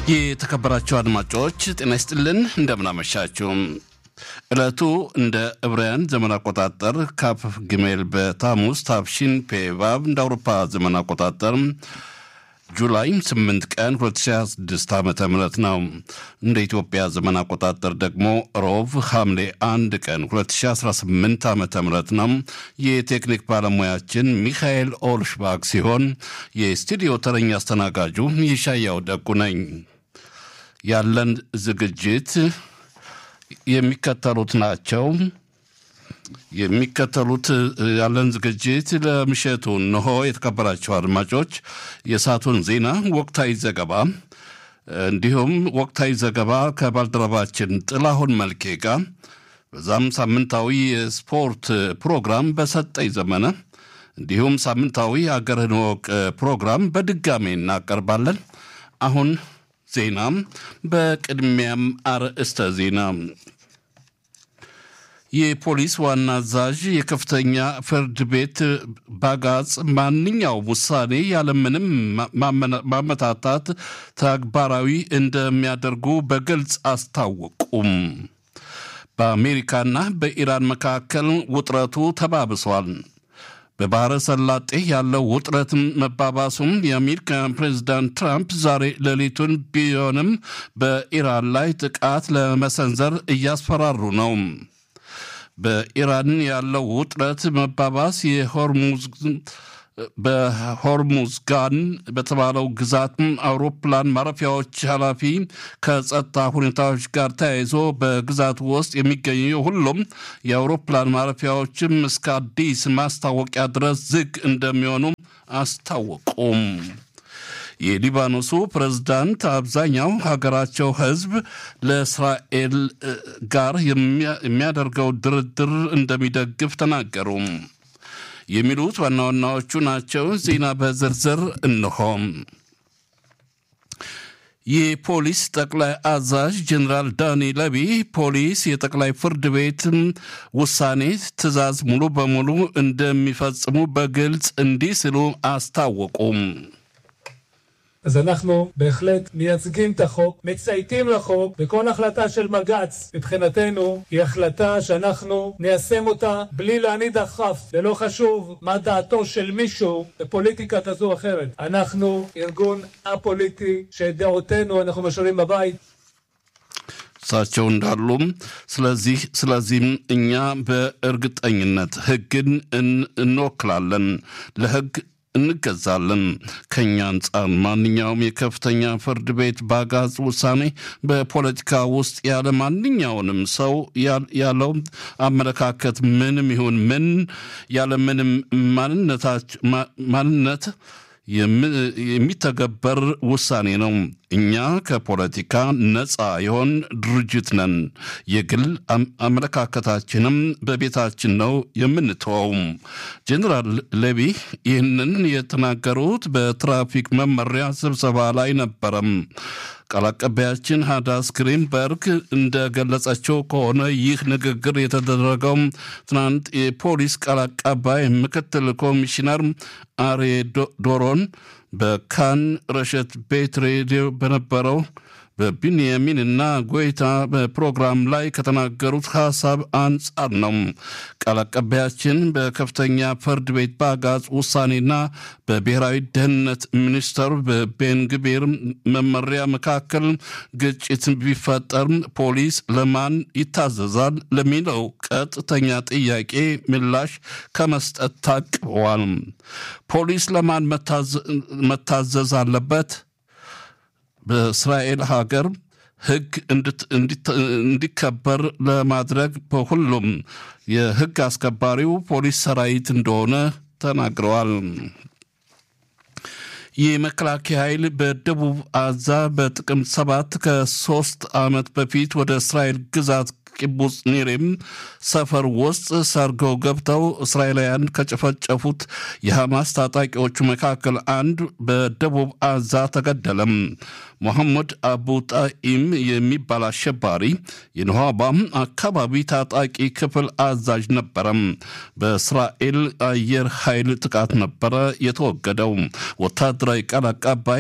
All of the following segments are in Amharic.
የተከበራችሁ አድማጮች ጤና ይስጥልን፣ እንደምናመሻችሁ። ዕለቱ እንደ ዕብራውያን ዘመን አቆጣጠር ካፍ ግሜል በታሙስ ታፍሺን ፔቫብ እንደ አውሮፓ ዘመን አቆጣጠር ጁላይ 8 ቀን 2026 ዓ ም ነው። እንደ ኢትዮጵያ ዘመን አቆጣጠር ደግሞ ሮቭ ሐምሌ 1 ቀን 2018 ዓ ም ነው። የቴክኒክ ባለሙያችን ሚካኤል ኦልሽባግ ሲሆን የስቱዲዮ ተረኛ አስተናጋጁ ይሻያው ደጉ ነኝ። ያለን ዝግጅት የሚከተሉት ናቸው። የሚከተሉት ያለን ዝግጅት ለምሽቱ እንሆ። የተከበራቸው አድማጮች የሰዓቱን ዜና፣ ወቅታዊ ዘገባ እንዲሁም ወቅታዊ ዘገባ ከባልደረባችን ጥላሁን መልኬ ጋር በዛም ሳምንታዊ የስፖርት ፕሮግራም በሰጠኝ ዘመነ እንዲሁም ሳምንታዊ አገርህን ወቅ ፕሮግራም በድጋሜ እናቀርባለን። አሁን ዜና፣ በቅድሚያም አርዕስተ ዜና የፖሊስ ዋና አዛዥ የከፍተኛ ፍርድ ቤት ባጋጽ ማንኛውም ውሳኔ ያለምንም ማመታታት ተግባራዊ እንደሚያደርጉ በግልጽ አስታወቁም። በአሜሪካና በኢራን መካከል ውጥረቱ ተባብሷል። በባሕረ ሰላጤ ያለው ውጥረት መባባሱም የአሜሪካ ፕሬዚዳንት ትራምፕ ዛሬ ሌሊቱን ቢሆንም በኢራን ላይ ጥቃት ለመሰንዘር እያስፈራሩ ነው። በኢራን ያለው ውጥረት መባባስ የሆርሙዝ በሆርሙዝ ጋን በተባለው ግዛት አውሮፕላን ማረፊያዎች ኃላፊ ከጸጥታ ሁኔታዎች ጋር ተያይዞ በግዛቱ ውስጥ የሚገኙ ሁሉም የአውሮፕላን ማረፊያዎችም እስከ አዲስ ማስታወቂያ ድረስ ዝግ እንደሚሆኑ አስታወቁም። የሊባኖሱ ፕሬዝዳንት አብዛኛው ሀገራቸው ሕዝብ ለእስራኤል ጋር የሚያደርገው ድርድር እንደሚደግፍ ተናገሩ። የሚሉት ዋና ዋናዎቹ ናቸው። ዜና በዝርዝር እንሆም። የፖሊስ ጠቅላይ አዛዥ ጀኔራል ዳኒ ለቢ ፖሊስ የጠቅላይ ፍርድ ቤት ውሳኔ ትዕዛዝ ሙሉ በሙሉ እንደሚፈጽሙ በግልጽ እንዲህ ሲሉ አስታወቁም። אז אנחנו בהחלט מייצגים את החוק, מצייתים לחוק, וכל החלטה של בג"ץ מבחינתנו היא החלטה שאנחנו ניישם אותה בלי להניד עפעף, ולא חשוב מה דעתו של מישהו בפוליטיקה כזו או אחרת. אנחנו ארגון א-פוליטי שאת דעותינו אנחנו משאירים בבית. እሳቸው እንዳሉም ስለዚህ ስለዚህም እኛ በእርግጠኝነት ህግን እንወክላለን ለህግ እንገዛለን። ከእኛ አንጻር ማንኛውም የከፍተኛ ፍርድ ቤት ባጋዝ ውሳኔ በፖለቲካ ውስጥ ያለ ማንኛውንም ሰው ያለው አመለካከት ምንም ይሁን ምን ያለ ምንም ማንነት የሚተገበር ውሳኔ ነው። እኛ ከፖለቲካ ነፃ የሆን ድርጅት ነን። የግል አመለካከታችንም በቤታችን ነው የምንተወው። ጀኔራል ሌቢ ይህንን የተናገሩት በትራፊክ መመሪያ ስብሰባ ላይ ነበረም። ቃል አቀባያችን ሃዳስ ግሪንበርግ እንደገለጸችው ከሆነ ይህ ንግግር የተደረገው ትናንት የፖሊስ ቃል አቀባይ ምክትል ኮሚሽነር አሬ ዶሮን በካን ረሸት ቤት ሬዲዮ በነበረው በቢንያሚን እና ጎይታ በፕሮግራም ላይ ከተናገሩት ሀሳብ አንጻር ነው። ቃል አቀባያችን በከፍተኛ ፍርድ ቤት በአጋጽ ውሳኔና በብሔራዊ ደህንነት ሚኒስተር በቤንግቤር መመሪያ መካከል ግጭት ቢፈጠር ፖሊስ ለማን ይታዘዛል ለሚለው ቀጥተኛ ጥያቄ ምላሽ ከመስጠት ታቅበዋል። ፖሊስ ለማን መታዘዝ አለበት? በእስራኤል ሀገር ሕግ እንዲከበር ለማድረግ በሁሉም የሕግ አስከባሪው ፖሊስ ሰራዊት እንደሆነ ተናግረዋል። የመከላከያ ኃይል በደቡብ አዛ በጥቅምት ሰባት ከሶስት ዓመት በፊት ወደ እስራኤል ግዛት ቂቡጽ ኒሬም ሰፈር ውስጥ ሰርገው ገብተው እስራኤላውያን ከጨፈጨፉት የሐማስ ታጣቂዎቹ መካከል አንድ በደቡብ አዛ ተገደለም። ሞሐመድ አቡ ጣኢም የሚባል አሸባሪ የነኋባም አካባቢ ታጣቂ ክፍል አዛዥ ነበረም። በእስራኤል አየር ኃይል ጥቃት ነበረ የተወገደው። ወታደራዊ ወታደራዊ ቃል አቀባይ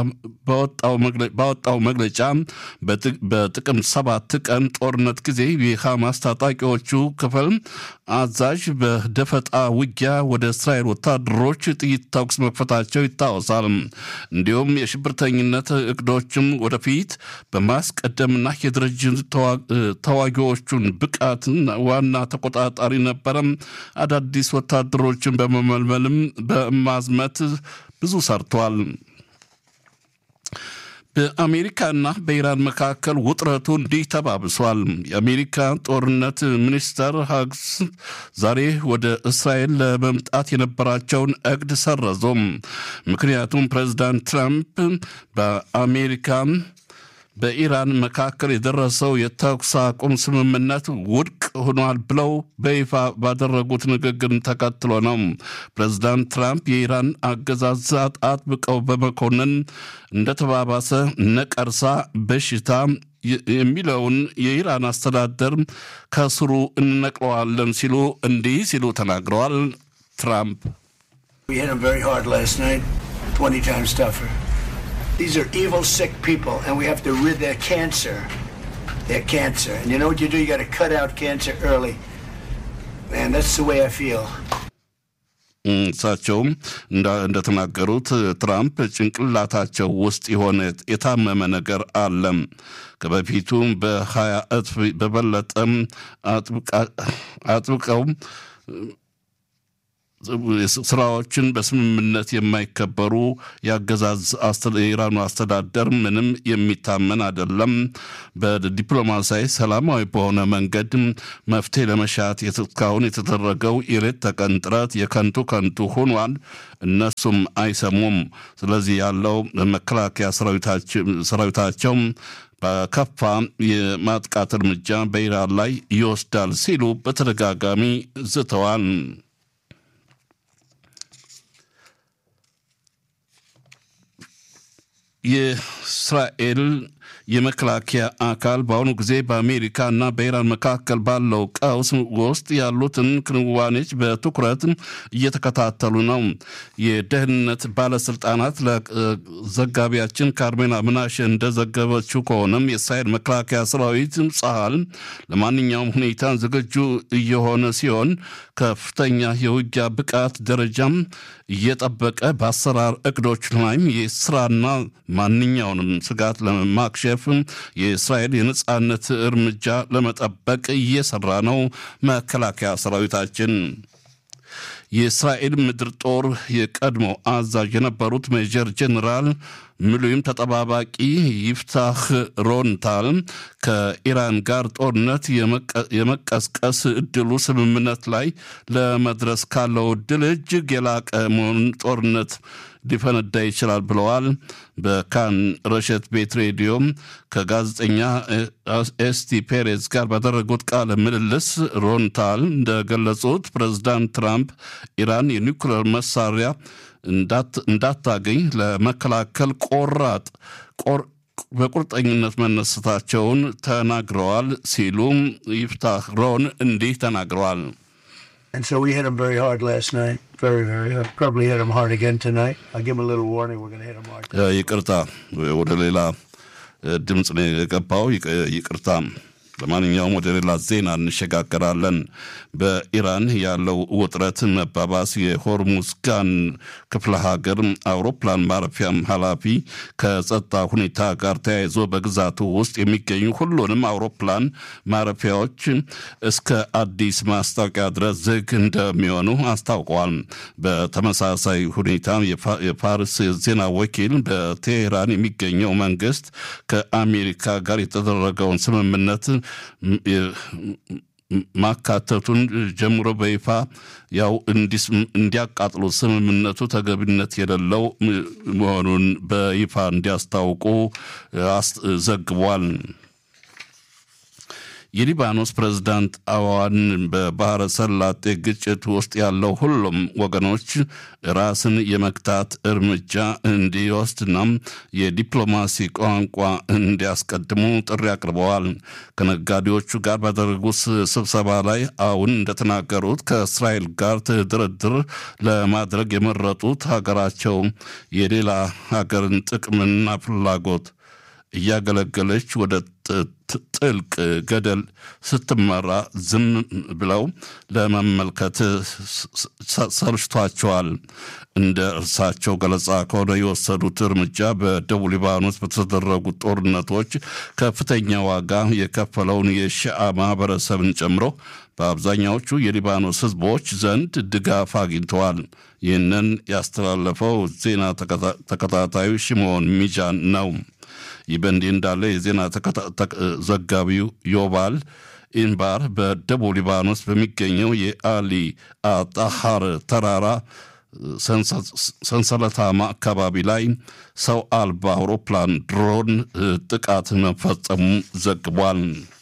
ባወጣው መግለጫ በጥቅምት ሰባት ቀን ጦርነት ጊዜ የሐማስ ታጣቂዎቹ ክፍል አዛዥ በደፈጣ ውጊያ ወደ እስራኤል ወታደሮች ጥይት ተኩስ መክፈታቸው ይታወሳል። እንዲሁም የሽብርተኝነት እቅዶችም ወደፊት በማስቀደምና የድርጅት ተዋጊዎቹን ብቃት ዋና ተቆጣጣሪ ነበረም አዳዲስ ወታደሮችን በመመልመልም በማዝመት ብዙ ሰርቷል። በአሜሪካና በኢራን መካከል ውጥረቱ እንዲህ ተባብሷል። የአሜሪካ ጦርነት ሚኒስተር ሀግስ ዛሬ ወደ እስራኤል ለመምጣት የነበራቸውን እቅድ ሰረዞም። ምክንያቱም ፕሬዚዳንት ትራምፕ በአሜሪካ በኢራን መካከል የደረሰው የተኩስ አቁም ስምምነት ውድቅ ሆኗል ብለው በይፋ ባደረጉት ንግግር ተከትሎ ነው። ፕሬዚዳንት ትራምፕ የኢራን አገዛዝ አጥብቀው በመኮንን እንደተባባሰ ነቀርሳ በሽታ የሚለውን የኢራን አስተዳደር ከስሩ እንነቅለዋለን ሲሉ እንዲህ ሲሉ ተናግረዋል። ትራምፕ These are evil, sick people, and we have to rid their cancer. Their cancer. And you know what you do? You got to cut out cancer early. Man, that's the way I feel. እሳቸውም እንደተናገሩት ትራምፕ ጭንቅላታቸው ውስጥ የሆነ የታመመ ነገር አለም ከበፊቱም በሀያ እጥፍ በበለጠም አጥብቀው ስራዎችን በስምምነት የማይከበሩ የአገዛዝ የኢራኑ አስተዳደር ምንም የሚታመን አይደለም። በዲፕሎማሲያዊ ሰላማዊ በሆነ መንገድ መፍትሄ ለመሻት እስካሁን የተደረገው የሌት ተቀን ጥረት የከንቱ ከንቱ ሆኗል። እነሱም አይሰሙም። ስለዚህ ያለው መከላከያ ሰራዊታቸው በከፋ የማጥቃት እርምጃ በኢራን ላይ ይወስዳል ሲሉ በተደጋጋሚ ዝተዋል። የእስራኤል የመከላከያ አካል በአሁኑ ጊዜ በአሜሪካ እና በኢራን መካከል ባለው ቀውስ ውስጥ ያሉትን ክንዋኔዎች በትኩረት እየተከታተሉ ነው። የደህንነት ባለስልጣናት ለዘጋቢያችን ካርሜና ምናሽ እንደዘገበችው ከሆነም የእስራኤል መከላከያ ሰራዊት ጸሀል ለማንኛውም ሁኔታ ዝግጁ እየሆነ ሲሆን ከፍተኛ የውጊያ ብቃት ደረጃም እየጠበቀ በአሰራር እቅዶች ላይም የስራና ማንኛውንም ስጋት ለማክሸፍ የእስራኤል የነጻነት እርምጃ ለመጠበቅ እየሰራ ነው መከላከያ ሰራዊታችን። የእስራኤል ምድር ጦር የቀድሞ አዛዥ የነበሩት ሜጀር ጄኔራል ምሉይም ተጠባባቂ ይፍታህ ሮንታል ከኢራን ጋር ጦርነት የመቀስቀስ እድሉ ስምምነት ላይ ለመድረስ ካለው እድል እጅግ የላቀ መሆኑን ጦርነት ሊፈነዳ ይችላል ብለዋል። በካን ረሸት ቤት ሬዲዮ ከጋዜጠኛ ኤስቲ ፔሬዝ ጋር ባደረጉት ቃለ ምልልስ ሮንታል እንደገለጹት ፕሬዚዳንት ትራምፕ ኢራን የኒውክሌር መሳሪያ እንዳታገኝ ለመከላከል ቆራጥ በቁርጠኝነት መነሳታቸውን ተናግረዋል ሲሉም ይፍታህ ሮን እንዲህ ተናግረዋል። And so we hit them very hard last night. Very, very hard. Probably hit them hard again tonight. I'll give them a little warning. We're going to hit them hard. ይቅርታ፣ ወደ ሌላ ድምፅ ነው የገባው። ይቅርታ። ለማንኛውም ወደ ሌላ ዜና እንሸጋገራለን። በኢራን ያለው ውጥረት መባባስ የሆርሙዝ ጋን ክፍለ ሀገር አውሮፕላን ማረፊያም ኃላፊ ከጸጥታ ሁኔታ ጋር ተያይዞ በግዛቱ ውስጥ የሚገኙ ሁሉንም አውሮፕላን ማረፊያዎች እስከ አዲስ ማስታወቂያ ድረስ ዝግ እንደሚሆኑ አስታውቀዋል። በተመሳሳይ ሁኔታ የፋርስ ዜና ወኪል በቴሄራን የሚገኘው መንግስት ከአሜሪካ ጋር የተደረገውን ስምምነት ማካተቱን ጀምሮ በይፋ ያው እንዲያቃጥሉ ስምምነቱ ተገቢነት የሌለው መሆኑን በይፋ እንዲያስታውቁ ዘግቧል። የሊባኖስ ፕሬዝዳንት አዋን በባህረ ሰላጤ ግጭት ውስጥ ያለው ሁሉም ወገኖች ራስን የመግታት እርምጃ እንዲወስድና የዲፕሎማሲ ቋንቋ እንዲያስቀድሙ ጥሪ አቅርበዋል። ከነጋዴዎቹ ጋር ባደረጉት ስብሰባ ላይ አሁን እንደተናገሩት ከእስራኤል ጋር ድርድር ለማድረግ የመረጡት ሀገራቸው የሌላ ሀገርን ጥቅምና ፍላጎት እያገለገለች ወደ ጥልቅ ገደል ስትመራ ዝም ብለው ለመመልከት ሰልችቷቸዋል። እንደ እርሳቸው ገለጻ ከሆነ የወሰዱት እርምጃ በደቡብ ሊባኖስ በተደረጉት ጦርነቶች ከፍተኛ ዋጋ የከፈለውን የሺአ ማህበረሰብን ጨምሮ በአብዛኛዎቹ የሊባኖስ ህዝቦች ዘንድ ድጋፍ አግኝተዋል። ይህንን ያስተላለፈው ዜና ተከታታዩ ሽሞን ሚጃን ነው። ይህ በእንዲህ እንዳለ የዜና ዘጋቢው ዮባል ኢንባር በደቡብ ሊባኖስ በሚገኘው የአሊ አጣሃር ተራራ ሰንሰለታማ አካባቢ ላይ ሰው አልባ አውሮፕላን ድሮን ጥቃት መፈጸሙ ዘግቧል።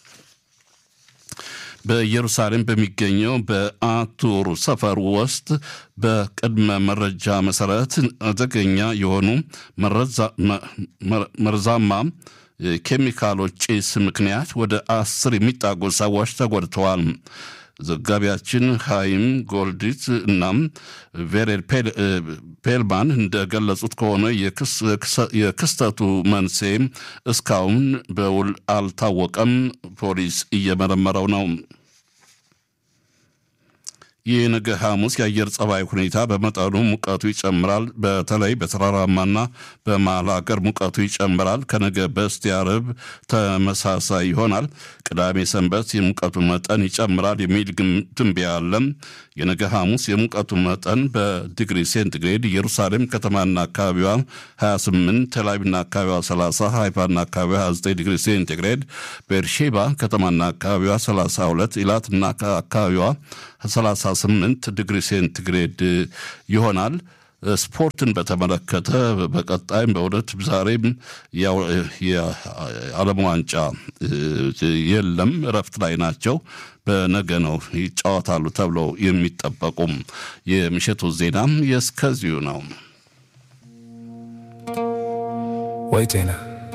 በኢየሩሳሌም በሚገኘው በአቱር ሰፈር ውስጥ በቅድመ መረጃ መሰረት አደገኛ የሆኑ መርዛማ ኬሚካሎች ጭስ ምክንያት ወደ አስር የሚጣጉ ሰዎች ተጎድተዋል። ዘጋቢያችን ሃይም ጎልዲት እናም ቬሬል ፔልማን እንደገለጹት ከሆነ የክስተቱ መንስኤ እስካሁን በውል አልታወቀም። ፖሊስ እየመረመረው ነው። ይህ ነገ ሐሙስ የአየር ጸባይ ሁኔታ በመጠኑ ሙቀቱ ይጨምራል። በተለይ በተራራማና በመሀል ሀገር ሙቀቱ ይጨምራል። ከነገ በስቲያ ዓርብ ተመሳሳይ ይሆናል። ቅዳሜ ሰንበት የሙቀቱ መጠን ይጨምራል የሚል ትንበያ አለ። የነገ ሐሙስ የሙቀቱ መጠን በዲግሪ ሴንቲግሬድ ኢየሩሳሌም ከተማና አካባቢዋ 28፣ ቴልአቪቭና አካባቢዋ 30፣ ሃይፋና አካባቢዋ 29 ዲግሪ ሴንቲግሬድ፣ ቤርሼባ ከተማና አካባቢዋ 32፣ ኢላትና አካባቢዋ 38 ዲግሪ ሴንቲግሬድ ይሆናል። ስፖርትን በተመለከተ በቀጣይም በእውነት ዛሬም የዓለም ዋንጫ የለም፣ እረፍት ላይ ናቸው። በነገ ነው ይጫወታሉ ተብለው የሚጠበቁም። የምሽቱ ዜናም የእስከዚሁ ነው። ወይ ጤና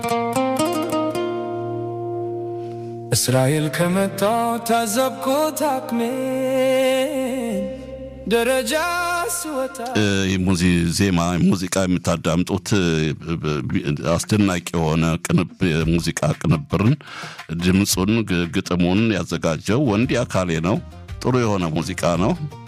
እስራኤል ከመጣው ታዘብኩት አቅሜን ደረጃ ስወጣ ሙዚ ዜማ ሙዚቃ የምታዳምጡት አስደናቂ የሆነ የሙዚቃ ቅንብርን ድምፁን፣ ግጥሙን ያዘጋጀው ወንዲ አካሌ ነው። ጥሩ የሆነ ሙዚቃ ነው።